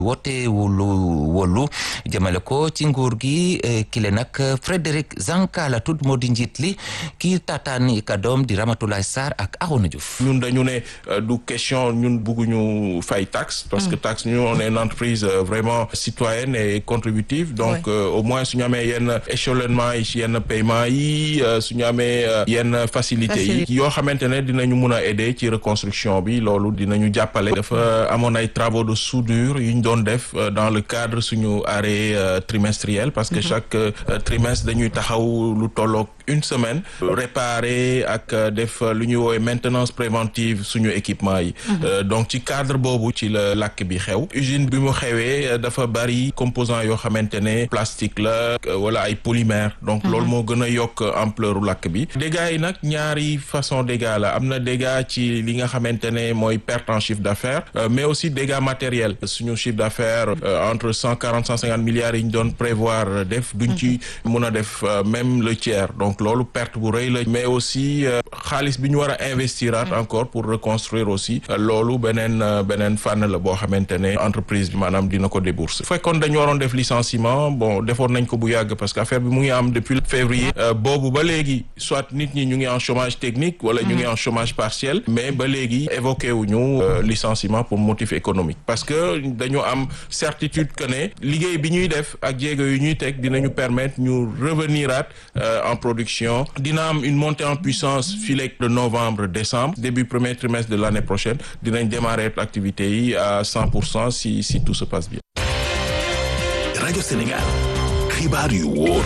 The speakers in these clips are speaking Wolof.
woote wulu wolu jëmale ko ci nguur gi kile nag Frédéric Zanka la tudd moo di njiit li kii taataani kadoom di Ramatoulaye Sarr ak Arona Diouf ñun dañu ne du question ñun bugguñu fay taxe parce que taxe ñu on est une entreprise vraiment citoyenne et contributive donc au moins suñu amee yenn échelonnement yi yenn paiement yi suñu amee yenn facilité yi yoo xamante ne dinañu mun a aider ci reconstruction bi loolu dinañu jàppale dafa amoon ay travaux de soudure yu ñu doon def dans le cadre suñu arrêt trimestriel parce que chaque trimestre dañuy taxaw lu tolloog une semaine réparer ak def lu ñuy woowee maintenance préventive suñu équipement yi donc ci cadre boobu ci la làkk bi xew usine bi mu xewee dafa bari composants yoo xamante ne plastique la wala ay polymère donc loolu moo gën a yokk ampleur u làkk bi dégâts yi nag ñaari façon dégâts la am na dégâts ci li nga xamante ne mooy perte en chiffre d'affaires mais aussi dégâts matériels suñu chiffre d'affaires entre cent quarante cent cinquante milliards yi ñu doon prévoir def duñ ci mun a def même le tiers donc loolu perte bu rëy la mais aussi xaalis bi ñu war a investiraat encore pour reconstruire aussi loolu beneen beneen fànn la boo xamante ne entreprise bi maanaam dina ko débourser fekkoon dañu waroon def licenciement bon defoon nañ ko bu yàgg parce que affaire bi mu ngi am depuis février boobu ba léegi soit nit ñi ñu ngi en chômage technique wala ñu ngi en chômage partiel mais ba léegi évoqué wuñu licenciement pour motif économique parce que dañu am certitude que ne liggéey bi ñuy def ak jéego yu ñuy teg dinañu permettre ñu reveniraat en production dina am une montée en puissance fileeg de novembre décembre début premier trimestre de l'année prochaine dinañ démarrer activité yi à cent pour cent si si tout se passe bien. rajo Sénégal xibaar yu wóor.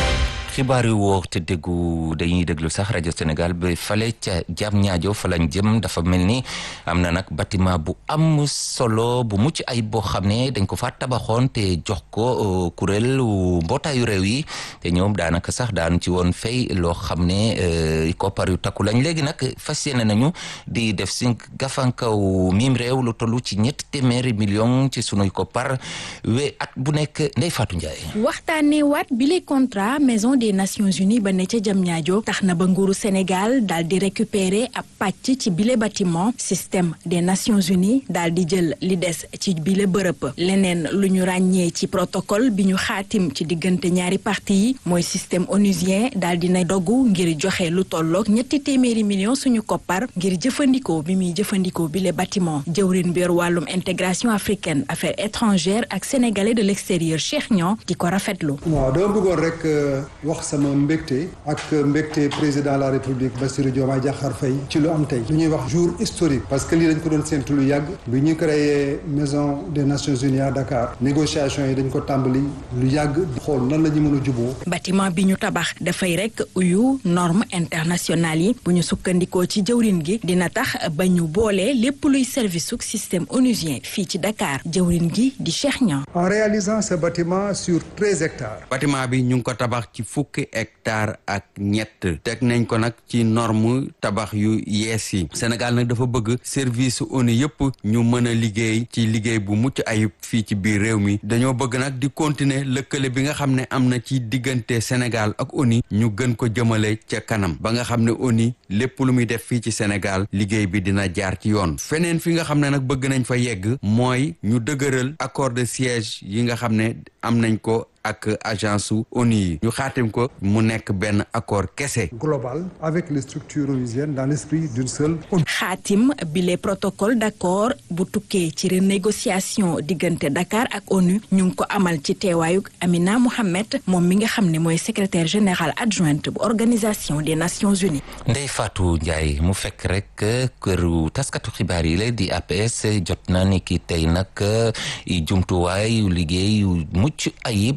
xibaar yu wóor te déggu dañuy déglu sax rajo Sénégal ba fale ca jam ñaajo fa lañ jëm dafa mel ni am na nag bâtiment bu am solo bu mucc ay boo xam ne dañ ko fa tabaxoon te jox ko kuréel mbootaayu réew yi te ñoom daanaka sax daanu ci woon fay loo xam ne koppar yu takku lañ léegi nag fas yéene nañu di def si gafankaw miim réew lu tollu ci ñetti téeméeri million ci sunuy koppar we at bu nekk Ndeye Fatou Ndiaye. waxtaanee waat bile contrat maison des Nations Unies ba ne ca Diamniadio tax na ba nguuru Sénégal daal di récupérer ab pàcc ci bile bâtiment système des Nations Unies daal di jël li des ci bile bërëb leneen lu ñu ràññee ci protocole bi ñu xaatim ci diggante ñaari parti yi mooy système onusien daal di na dogu ngir joxe lu tolloog ñetti téeméeri millions suñu koppar ngir jëfandikoo bi muy jëfandikoo bile bâtiment jëwrin bi yor wàllum intégration africaine affaires étrangères ak sénégalais de l'extérieur Cheikh Niang di ko rafetlu. waaw dama bëggoon rek wax sama mbégte ak mbégte président de la république Bassirou Diomaye Diakhar Faye ci lu am tey lu ñuy wax jour historique parce que lii dañ ko doon séntu lu yàgg bi ñu créé maison des nations unies à Dakar négociation yi dañ ko tàmbali lu yàgg xool nan la ñu mën a juboo bâtiment bi ñu tabax dafay rek uyu normes internationales yi bu ñu sukkandikoo ci jëwrin gi dina tax ba ñu boole lépp luy service su système onusien fii ci Dakar jëwrin gi di Cheikh Niang en réalisant ce bâtiment sur treize hectares bâtiment bi ñu ngi ko tabax ci fukki hectare ak ñett teg nañ ko nag ci norme tabax yu yees yi Sénégal nag dafa bëgg service ONU yëpp ñu mën a liggéey ci liggéey bu mucc ayib fii ci biir réew mi dañoo bëgg nag di continuer lëkkale bi nga xam ne am na ci diggante Sénégal ak ONU ñu gën ko jëmale ca kanam ba nga xam ne ONU lépp lu muy def fii ci Sénégal liggéey bi dina jaar ci yoon feneen fi nga xam ne nag bëgg nañ fa yegg mooy ñu dëgëral accord de siège yi nga xam ne am nañ ko ak agence su ONU yi ñu xaatim ko mu nekk benn accord kese. global avec les structures onusiennes dans l'esprit d'une seule ONU. xaatim bile protocole d'accord bu tukkee ci renégociation diggante Dakar ak ONU ñu ngi ko amal ci teewaayug Amina Mohamed moom mi nga xam ne mooy secrétaire général adjointe bu organisation des Nations Unies. Ndeye Fatou Ndiaye mu fekk rek këru taskatu xibaar yi la di APS jot na ni ki tey nag jumtuwaay yu liggéey yu mucc ayib.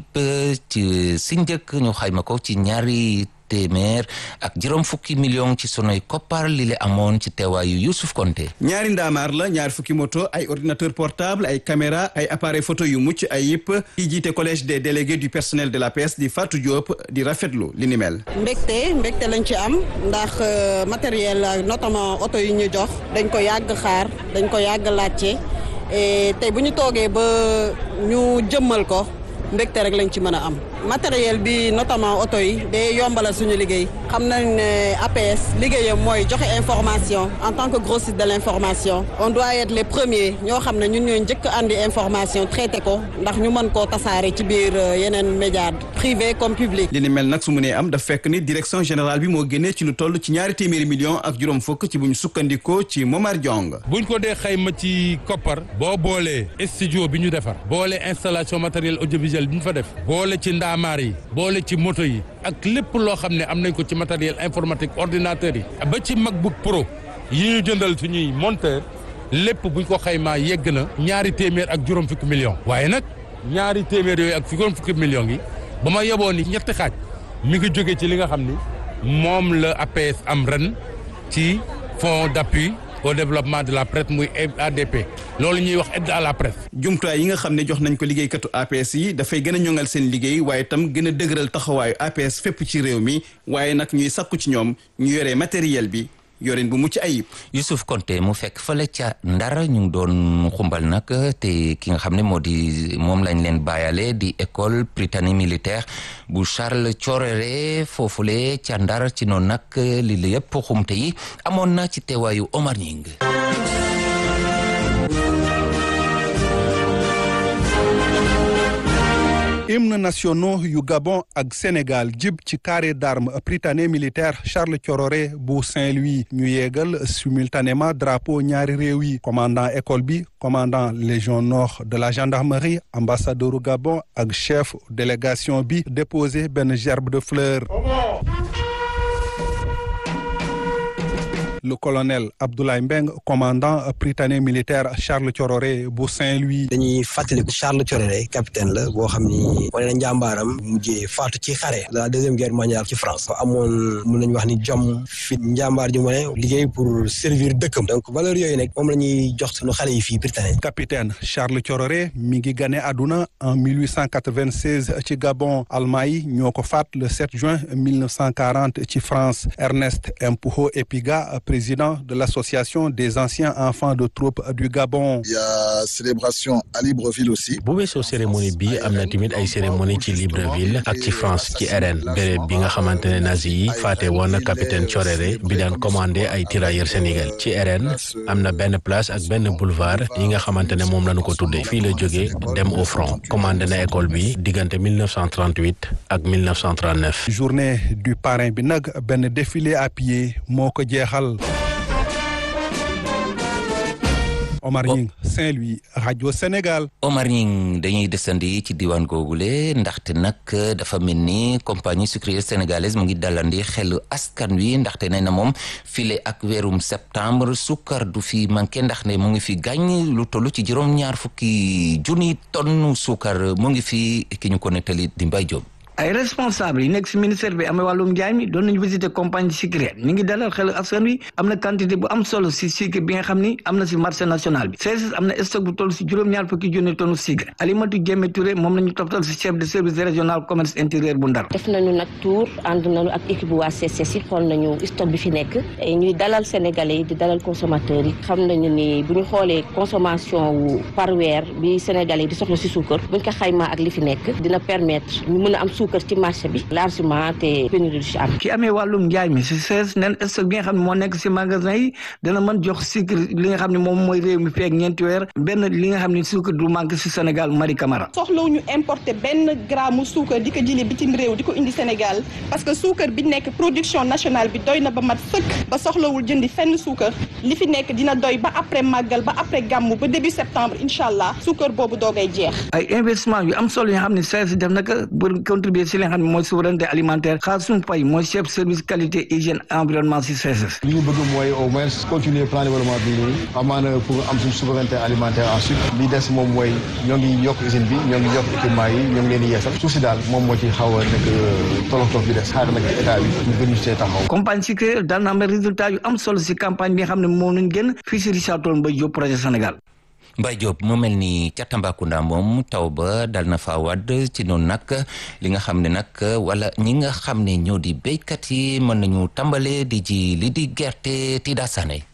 ci si njëkk ñu xayma ko ci ñaari téeméer ak juróom fukki million ci sunuy koppar li le amoon ci teewaayu Youssouf Konté ñaari ndaamaar la ñaari fukki moto ay ordinateur portable ay caméra ay appareil photo yu mucc ay yëpp yi jiite collège des délégués du personnel de l'APS di Fatou Diop di rafetlu li ni mel mbégte mbégte lañ ci am ndax matériel notamment oto yi ñu jox dañ ko yàgg xaar dañ ko yàgg laajte tey bu ñu toogee ba ñu jëmmal ko mbégte rek lañ ci mën a am matériel bi notamment oto yi day yombalal suñu liggéey xam nañ ne APS liggéeyam mooy joxe information en tant que grossiste de l'information on doit être les premiers ñoo xam ne ñun ñooy njëkk andi information traité ko ndax ñu mën koo tasaare ci biir yeneen médias privé comme public. li ni mel nag su mu nee am daf fekk ni direction générale bi moo génnee ci lu toll ci ñaari téeméeri millions ak juróom fukk ci bu ñu sukkandikoo ci Momar Diong. buñ ko dee xayma ci koppar boo boolee studio bi ñu defar boole installation matériel audiovisuel bi ñu fa def boole ci ndaamaar yi boole ci moto yi ak lépp loo xam ne am nañ ko ci matériel informatique ordinateur yi ba ci MacBook Pro yi ñu jëndal suñuy monteur lépp buñ ko xaymaa yegg na ñaari téeméer ak juróom fukki millions waaye nag ñaari téeméer yooyu ak juróom fukki millions yi ba ma yeboon ni ñetti xaaj mi ngi jóge ci li nga xam ni moom la APS am ren ci fonds d'appui au développement de la presse muy ADP loolu ñuy wax aide à la presse. jumtuwaay yi nga xam ne jox nañ ko liggéeykatu APS yi dafay gën a ñoŋal seen liggéey waaye tam gën a dëgëral taxawaayu APS fépp ci réew mi waaye nag ñuy sakku ci ñoom ñu yore matériel bi yorin bu mucc ayib. Youssouf Konté mu fekk fële ca Ndar ñu ngi doon xumbal nag te ki nga xam ne moo di moom lañ leen bàyyale di école Prytanée militaire bu Charles Thioréré foofule ca Ndar ci noonu nag li la yëpp xumte yi amoon na ci teewaayu Omar Ñing hymne nationaux yu Gabon ak Sénégal jib ci carré d'armes Prytanée militaire Charles Thioréré bu Saint-Louis ñu yeegal simultanément drapeau ñaari réew yi commandant école bi commandant légion nord de la gendarmerie ambassadeur Gabon ak chef délégation bi déposé benn gerbe de fleurs le colonel Abdoulaye Mbeng commandant Prytanée militaire Charles Thioréré bu Saint-Louis. dañuy fàttaliku Charles Thioréré capitaine la boo xam ni wane na njàmbaaram mujjee faatu ci xare de la deuxième guerre mondiale ci France amoon mun nañu wax ni jom fit njàmbaar ju mu ne liggéey pour servir dëkkam donc valeur yooyu nag moom la ñuy jox sunu xale yi fii Prytanée. capitaine Charles Thioréré mi ngi gane àdduna en 1896 ci Gabon Allemand yi ñoo ko faat le 7 juin 1940 ci France Ernest Empuho Epiga président de l'association des anciens enfants de troupe du Gabon. Il y a célébration à Libreville aussi. bu weesoo cérémonie bi am na tamit ay cérémonie ci Libreville ak ci France ci RN béréb bi nga xamante ne nazi yi faate woon na capitaine Thioréré bi daan commandé ay tirailleurs sénégal ci RN am na benn place ak benn boulevard yi nga xamante ne moom lañu ko tuddee fii la jógee dem au front commandé na école bi diggante 1938 ak 1939. journée du parrain bi nag benn défilé à pied moo ko jeexal. Omar Ñing Saint-Louis rajo Sénégal. Omar Ñing dañuy desandi ci diwaan googule ndaxte nag dafa mel ni compagnie sucrière sénégalaise mu ngi dalandi xelu askan wi ndaxte nee na moom file ak weerum septembre sukkar du fi manqué ndax ne mu ngi fi gàññ lu toll ci juróom-ñaar fukki junni tonne sukkar mu ngi fi ki ñu ko nettali di Mbay Jóob ay responsable yi nekk si ministère bi amee wàllum njaay mi doon nañu visiter compagnie sucrière mi ngi dalal xel askan wi am na quantité bu am solo si sucre bi nga xam ni am na si marché national bi CSS am na stock bu toll si juróom-ñaar fukki junni tonne sucre Alimatu Jéeme Touré moom la ñu toftal si chef de service régional commerce intérieur bu Ndar def nañu nag tour ànd nañu ak équipe bu waa CSS yi xool nañu stock bi fi nekk ñuy dalal sénégalais yi di dalal consommateurs yi xam nañu ni bu ñu xoolee consommation wu par weer bi sénégalais yi di soxla si suukar buñ ko xaymaa ak li fi nekk dina permettre ñu mën a am suukar ci marché bi largement te pénurie du ci am. ki amee wàllum njaay mi si sees nen stock bi nga xam ne moo nekk si magasin yi dana mën jox sucre li nga xam ne moom mooy réew mi feeg ñeenti weer benn li nga xam ne sucre du manque si Sénégal Marie Camara. soxlawu ñu importer benn gramme suukar di ko jëlee bitim réew di ko indi Sénégal parce que suukar bi nekk production nationale bi doy na ba mat sëkk ba soxlawul jëndi fenn suukar li fi nekk dina doy ba après màggal ba après gàmmu ba début septembre incha allah suukar boobu doogay jeex. ay investissement yu am solo yoo xam ne sees def na ko pour contribuer si li nga xam ne mooy souveraineté alimentaire Khassoum Faye mooy chef service qualité hygiène environnement si CSS. li ñu bëgg mooy au moins continuer plan développement bi nii amaana pour am suñu souveraineté alimentaire ensuite li des moom mooy ñoo ngi yokk usine bi ñoo ngi yokk équipement yi ñoo ngi leen di yeesal suuf si daal moom moo ci xaw a nekk tolof tolof bi des xaar nag état bi ñu gën ñu see taxaw. compagnie sucrière daan na am résultat yu am solo si campagne bi nga xam ne moom lañ gën fii si Richard Toll Mbaye Diop projet Sénégal. Mbay Diop mu mel ni ca Tambacounda moom taw ba dal na fa wadd ci noonu nag li nga xam ne nag wala ñi nga xam ne ñoo di béykat yi mën nañu tàmbale di ji li di gerte ti daa sane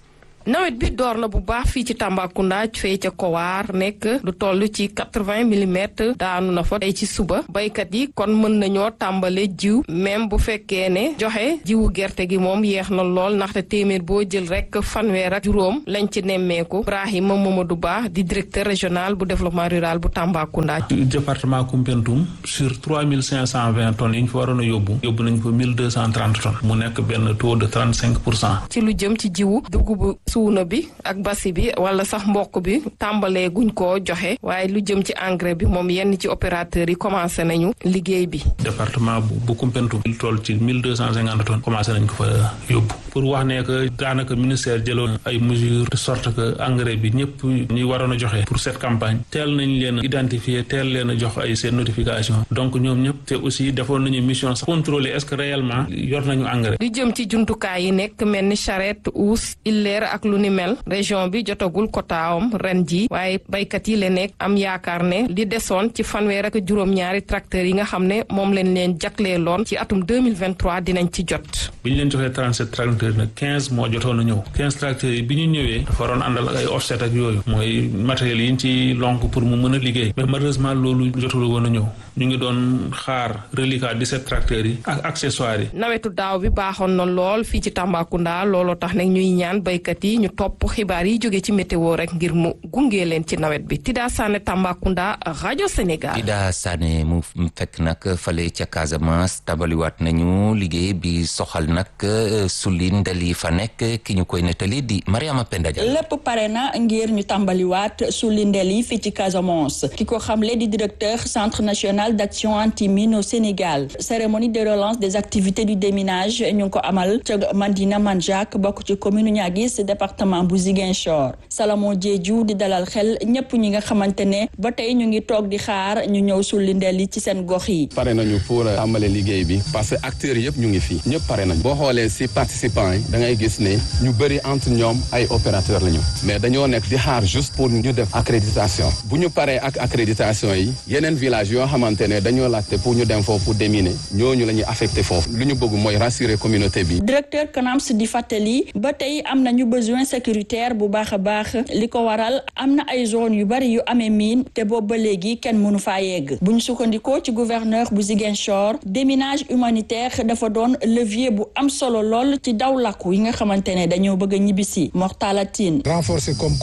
nawet bi door na bu baax fii ci Tambacounda fee ca Kowar nekk lu toll ci quatre-vingts millimètres daanu na fa tey ci suba baykat yi kon mën nañoo tàmbale jiw même bu fekkee ne joxe jiwu gerte gi moom yeex na lool ndaxte téeméer boo jël rek fanweer ak juróom lañ ci nemmeeku Ibrahima Mamadou Ba di directeur régional bu développement rural bu Tambacounda. département Koumpentoum sur trois mille cinq cent vingt tonnes yi ñu fa waroon a yóbbu yóbbu nañ ko mille deux cent trente tonnes mu nekk benn taux de trente cinq pour cent. ci lu jëm ci jiwu dugubu suuna bi ak basi bi wala sax mboq bi tàmbalee guñ koo joxe waaye lu jëm ci engrais bi moom yenn ci opérateurs yi commencé nañu liggéey bi. département bu bu Koumpentoum lu toll ci mille deux cent cinquante tonnes commencé nañ ko fa yóbbu pour wax ne que daanaka ministère jëloon ay mesures de sorte que engrais bi ñëpp ñi waroon a joxe pour cette campagne teel nañ leen identifier teel leen a jox ay seen notification donc ñoom ñëpp te aussi defoon nañu mission sax contrôler est-ce que réellement yor nañu engrais. lu jëm ci jumtukaay yi nekk mel ni charrette uus illeer ak lu ni mel région bi jotagul kotaawam ren ji waaye baykat yi la nekk am yaakaar ne li desoon ci fanweer ak juróom-ñaari tracteurs yi nga xam ne moom leen leen jagleeloon ci atum 2023 dinañ ci jot. bi ñu leen joxee 37 tracteurs nag 15 moo jotoon a ñëw 15 tracteurs yi bi ñu ñëwee dafa waroon àndal ak ay offset ak yooyu mooy matériels yi ñu ci lonk pour mu mën a liggéey mais malheureusement loolu jotul woon a ñëw ñu ngi doon xaar reliquat 17 tracteurs yi ak accessoires yi. nawetu daaw bi baaxoon na lool fii ci Tambacounda looloo tax nag ñuy ñaan baykat yi ñu topp xibaar yi jóge ci météo rek ngir mu gunge leen ci nawet bi Tida Sané Tambacounda rajo Sénégal. Tida Sané mu fekk nag fale ca Casamance tabaliwaat nañu liggéey bi soxal nag sulli ndel yi fa nekk ki ñu koy nettali di Mariama Penda Dia. lépp pare na ngir ñu tàmbaliwaat sulli ndel yi fii ci Casamance ki ko xamle di directeur centre national d'action anti-mine au Sénégal cérémonie de relance des activités du déminage ñu ngi ko amal ca Mandina Manjak bokk ci commune Niaguis département bu Ziguinchor Salomon Diédhiou di dalal xel ñëpp ñi nga xamante ne ba tey ñu ngi toog di xaar ñu ñëw sulli ndel yi ci seen gox yi. pare nañu pour tàmbale liggéey bi parce que acteurs yëpp ñu ngi fii ñëpp pare nañu boo xoolee si participants yi da ngay gis ne ñu bëri entre ñoom ay opérateurs lañu mais dañoo nekk di xaar juste pour ñu def accréditation bu ñu paree ak accréditation yi yeneen village yoo xamante ne dañoo laajte pour ñu dem foofu pour déminer ñooñu la ñuy affecté foofu lu ñu bëgg mooy rassurer communauté bi. directeur CNAMS di fàttali ba tey am nañu besoin sécuritaire bu baax a baax li ko waral am na ay zone yu bari yu amee miin te boobu ba léegi kenn mënu faa yegg bu ñu sukkandikoo ci gouverneur bu Ziguinchor déminage humanitaire dafa doon levier bu am solo lool ci daw làkku yi nga xamante ne dañoo bëgg a ñibbisi Mortala Tine renforcer comme